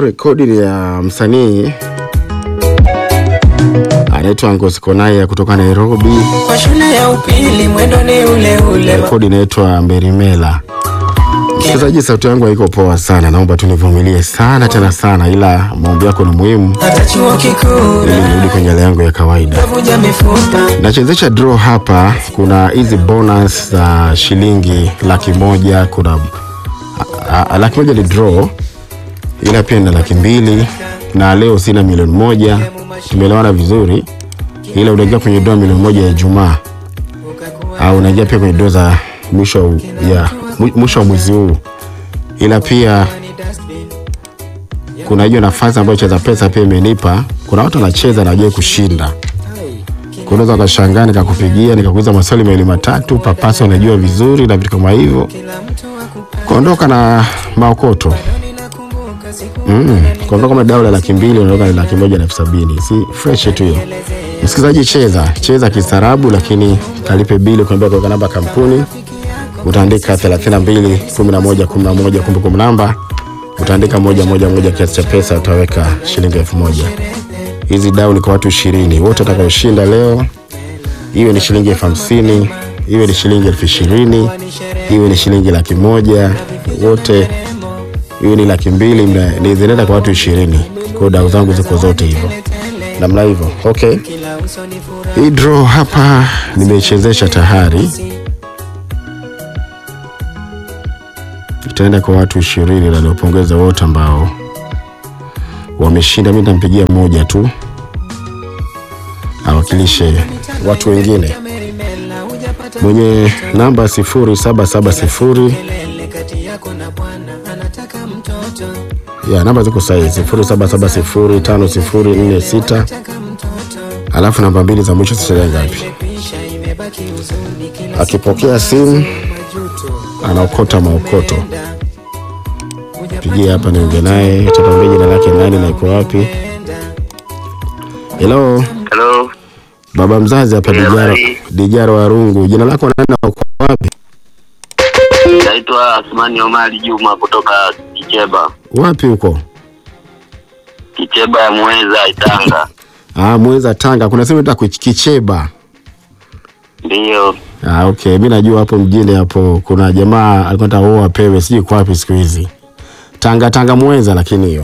rekodi ni ya msanii anaitwa Ngozi Konaya kutoka Nairobi. Kwa shule ya upili mwendo ni ule ule. Rekodi inaitwa Mberimela. Msikilizaji, sauti yangu haiko poa sana, naomba tu nivumilie sana tena sana, ila maombi yako ni muhimu Hata chuo kikuu ili nirudi kwenye hali yangu ya kawaida. navunja mifupa. Nachezesha draw hapa, kuna hizi bonus za shilingi laki moja, kuna a, a, laki moja ni draw, ila pia na laki mbili, na leo sina milioni moja. Tumeelewana vizuri, ila unaingia kwenye draw milioni moja ya Ijumaa au unaingia pia kwenye draw za mwisho ya mwi- mwisho wa mwezi huu, ila pia kuna hiyo nafasi ambayo cheza pesa pia imenipa. Kuna watu wanacheza na wajai kushinda kunaweza ukashangaa nikakupigia nikakuuliza maswali mawili matatu, papasa unajua vizuri na vitu kama hivyo, kuondoka na maokoto mm. Kuondoka kama dau la laki mbili unaondoka na laki moja na elfu sabini si fresh tu hiyo. Msikilizaji, cheza cheza kistaarabu, lakini kalipe bili, kuambia kuweka namba kampuni, utaandika 32 11 11 kumbukumbu namba utaandika moja moja moja, kiasi cha pesa utaweka shilingi elfu moja hizi dau ni kwa watu ishirini wote watakaoshinda leo, iwe ni shilingi elfu hamsini iwe ni shilingi elfu ishirini iwe ni shilingi laki moja wote iwe ni laki mbili mna- ni zinaenda kwa watu ishirini kwa dau zangu ziko zote hivyo namna hivyo okay hii draw hapa nimeichezesha tayari itaenda kwa watu ishirini na niwapongeza wote ambao wameshinda. Mi nitampigia moja tu awakilishe watu wengine mwenye namba 0770 ya namba ziko sahihi 07705046 alafu namba mbili za mwisho sitaja ngapi. Akipokea simu anaokota maokoto, pigia hapa niongee naye, tatuambia jina lake nani na iko wapi. Hello, Hello. baba mzazi hapa Yeah, Dijaro, bye. Dijaro Warungu. Jina lako nani na uko wapi? Naitwa Asmani Omari Juma kutoka Kicheba. Wapi huko? Kicheba ya Mweza Itanga. Ah, Mweza Tanga. Kuna sehemu inaitwa Kuch- Kicheba. Ndiyo. Ah, okay. Mi najua hapo mjini hapo kuna jamaa alikuwa anataka oa apewe, sijui kwa wapi siku hizi. Tanga Tanga Mweza, lakini hiyo.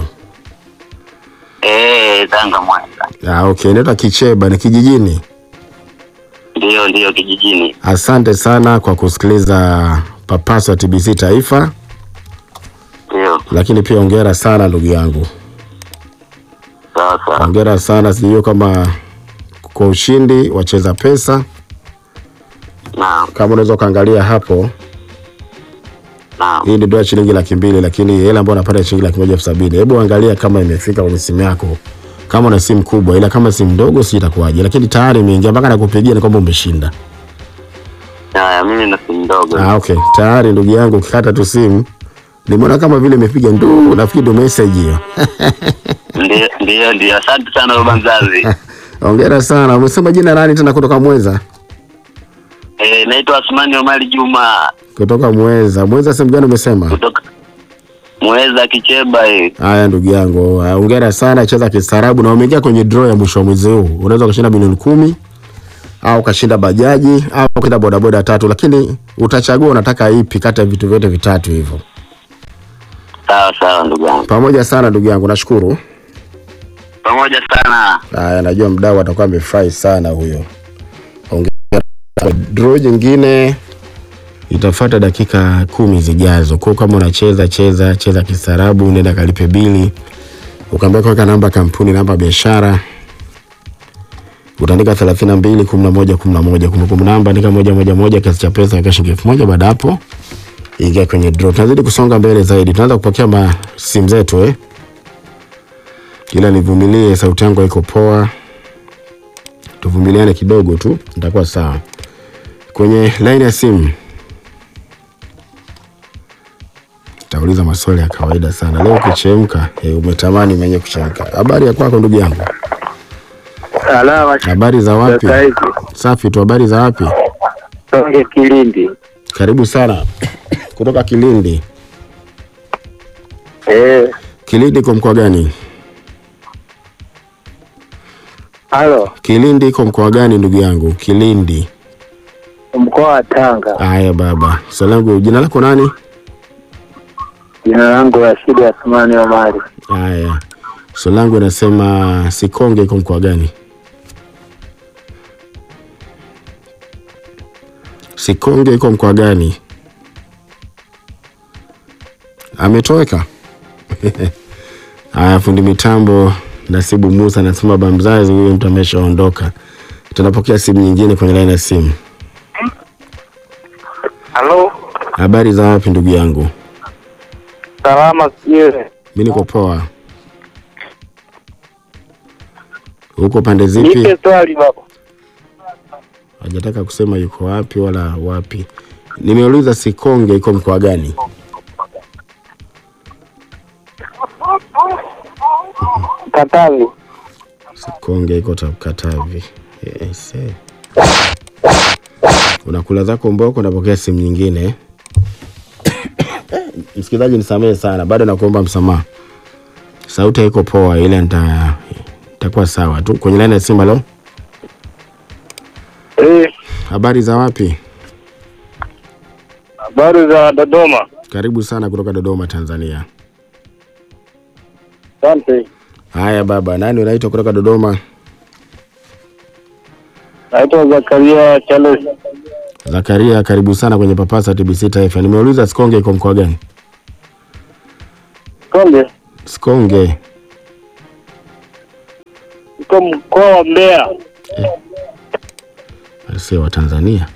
Eh, Tanga Mweza. Ah, okay. Inaitwa Kicheba, ni kijijini. Ndiyo, ndiyo kijijini. Asante sana kwa kusikiliza Papaso ya TBC Taifa, Ndiyo. lakini pia ongera sana ndugu yangu, Sawa sawa. ongera sana. Sijui kama kwa ushindi wacheza pesa, Naam. kama unaweza ukaangalia hapo Naam. hii ni dola shilingi laki mbili lakini hela ambayo unapata ni shilingi laki moja elfu sabini hebu angalia kama imefika kwenye simu yako kama una simu kubwa ila kama simu ndogo si itakuwaje lakini tayari imeingia mpaka nakupigia ni kwamba umeshinda Haya, mimi na simu ndogo. ah, okay tayari ndugu yangu ukikata tu simu nimeona kama vile imepiga nduu nafikiri ndo message hiyo Ndiyo, ndiyo, ndiyo. Asante sana baba mzazi. ongera sana umesema jina nani tena kutoka mweza Eh, naitwa Asmani Omari Juma kutoka mweza mweza sehemu gani umesema kutoka Mweza Kicheba eh. haya ndugu yangu ah, ongera sana cheza kistaarabu na umeingia kwenye draw ya mwisho wa mwezi huu unaweza ukashinda milioni kumi au ukashinda bajaji au ukashinda bodaboda tatu lakini utachagua unataka ipi kati ya vitu vyote vitatu hivyo Sawa sawa ndugu yangu. pamoja sana ndugu yangu nashukuru Pamoja sana. haya najua mdau atakuwa amefurahi sana huyo ongera draw nyingine itafuata dakika kumi zijazo kwa kama unacheza cheza cheza kistaarabu nenda kalipe bili ukaambia kuweka namba kampuni namba ya biashara utaandika 32 11 11 kumbukumbu namba andika moja moja moja kiasi cha pesa weka shilingi elfu moja baada hapo ingia kwenye draw tunazidi kusonga mbele zaidi tunaanza kupokea ma simu zetu eh ila nivumilie sauti yangu haiko poa tuvumiliane kidogo tu nitakuwa sawa kwenye line ya simu tauliza maswali ya kawaida sana leo ukichemka eh, umetamani mwenye kuchemka habari ya kwako ndugu yangu Salama habari za wapi sasa hivi. safi tu habari za wapi Songe Kilindi. karibu sana kutoka kilindi Eh, Kilindi iko mkoa gani? Halo, Kilindi iko mkoa gani ndugu yangu? Kilindi. mkoa wa Tanga. Haya baba, swali langu, jina lako nani? Jina langu Rashidi Athumani Omari. Haya, swali langu inasema Sikonge iko mkoa gani? Sikonge iko mkoa gani? Ametoweka. Haya, fundi mitambo Nasibu Musa anasema baba mzazi huyo mtu ameshaondoka. Tunapokea simu nyingine kwenye laini ya simu. Halo, Habari za wapi ndugu yangu? salama sijui. Mi niko poa. Huko pande zipi? Nipe swali baba. Hajataka kusema yuko wapi wala wapi. Nimeuliza Sikonge iko mkoa gani? Katavi. Sikonge iko ta- Katavi. Yes. eh. Unakula zako mboko, unapokea simu nyingine. Msikilizaji, nisamehe sana, bado nakuomba msamaha. Sauti haiko poa, ile nita itakuwa sawa tu. Kwenye laini ya simu, halo, Eh, habari za wapi? habari za Dodoma. Karibu sana kutoka Dodoma, Tanzania. Asante. Haya baba, nani unaitwa kutoka Dodoma? Naitwa Zakaria Charles. Zakaria, karibu sana kwenye Papasa TBC Taifa. Nimeuliza Sikonge iko mkoa gani? Konge. Sikonge Iko mkoa wa Mbeya. sio wa Tanzania.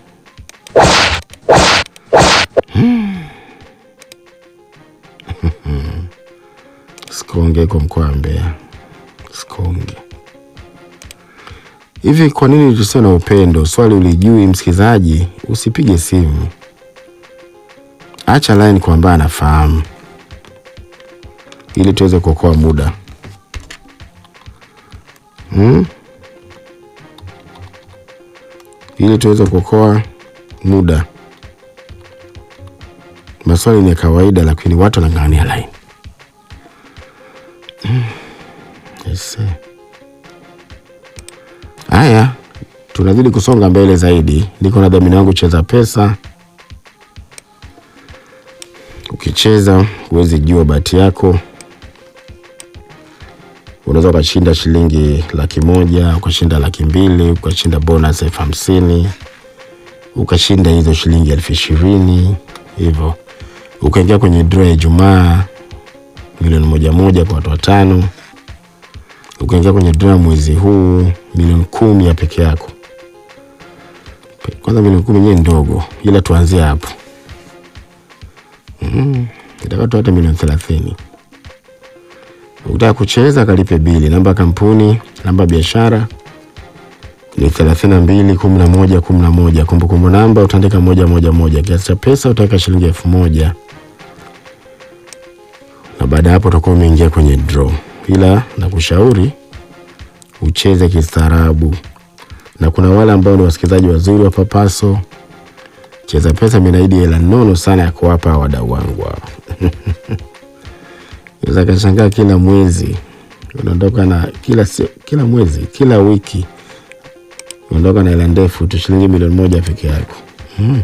Sikonge iko mkoa wa Mbeya. Sikonge. Hivi kwa nini tusiwe na upendo? Swali ulijui, msikilizaji, usipige simu, acha line kwa ambaye anafahamu, ili tuweze kuokoa muda hmm? ili tuweze kuokoa muda. Maswali ni ya kawaida, lakini watu wanang'ang'ania line. Mm. Yes, eh. Haya, tunazidi kusonga mbele zaidi. Niko na dhamini wangu Cheza Pesa. Ukicheza huwezi jua bahati yako, unaweza ukashinda shilingi laki moja ukashinda laki mbili ukashinda bonus elfu hamsini ukashinda hizo shilingi elfu ishirini hivyo ukaingia kwenye draw ya Ijumaa milioni moja moja kwa watu watano ukaingia kwenye draw ya mwezi huu milioni kumi ya peke yako. Kwanza milioni kumi yenyewe ndogo, ila tuanzie hapo mm, itakuwa tu hata milioni thelathini. Ukitaka kucheza kalipe bili. Namba ya kampuni, namba ya biashara ni thelathini na mbili kumi na moja kumi na moja. Kumbukumbu namba utaandika moja moja moja. Kiasi cha pesa utaweka shilingi elfu moja na baada ya hapo utakuwa umeingia kwenye draw, ila nakushauri ucheze kistaarabu, na kuna wale ambao ni wasikilizaji wazuri wa Papaso. Cheza Pesa minaidi hela nono sana ya kuwapa wadau wangu hao. Unaweza kashangaa kila mwezi unaondoka na kila, si- kila mwezi kila wiki unaondoka na hela ndefu tu shilingi milioni moja peke yako. Mm.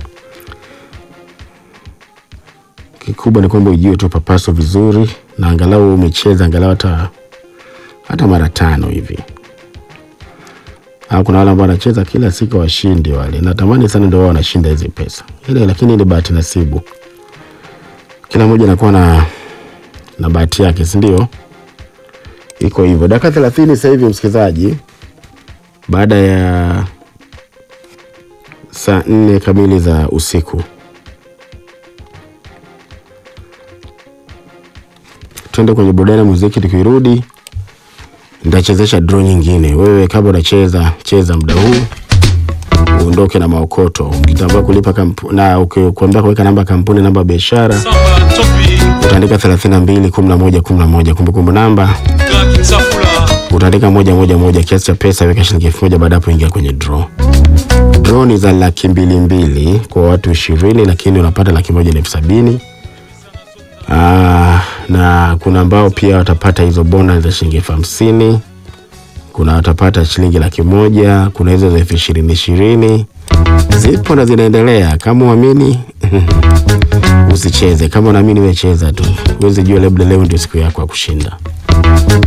Kikubwa ni kwamba ujue tu Papaso vizuri na angalau umecheza angalau hata hata mara tano hivi. Au kuna wale ambao wanacheza kila siku washindi wale. Natamani sana ndio wao wanashinda hizi pesa. Ile lakini ni bahati nasibu. Kila mmoja anakuwa na na bahati yake, si ndio? Iko hivyo. Dakika 30 sasa hivi msikilizaji, baada ya saa nne kamili za usiku. Twende kwenye burudani ya muziki, tukirudi nitachezesha draw nyingine. Wewe kabla unacheza cheza muda huu uondoke na maokoto. Ukitambua kulipa kampu, na ukikwambia kuweka namba ya kampuni, namba ya biashara Samba Topi, utaandika 32 11 11. Kumbukumbu namba Black Safula, utaandika moja moja moja. Kiasi cha pesa weka shilingi elfu moja. Baada ya hapo ingia kwenye draw. Draw ni za laki mbili mbili kwa watu ishirini, lakini unapata laki moja na elfu sabini. Ah, na kuna ambao pia watapata hizo bonus za shilingi elfu hamsini kuna watapata shilingi laki moja kuna hizo za elfu ishirini ishirini zipo na zinaendelea kama uamini usicheze kama unaamini wecheza tu huwezi jua labda leo ndio siku yako ya kushinda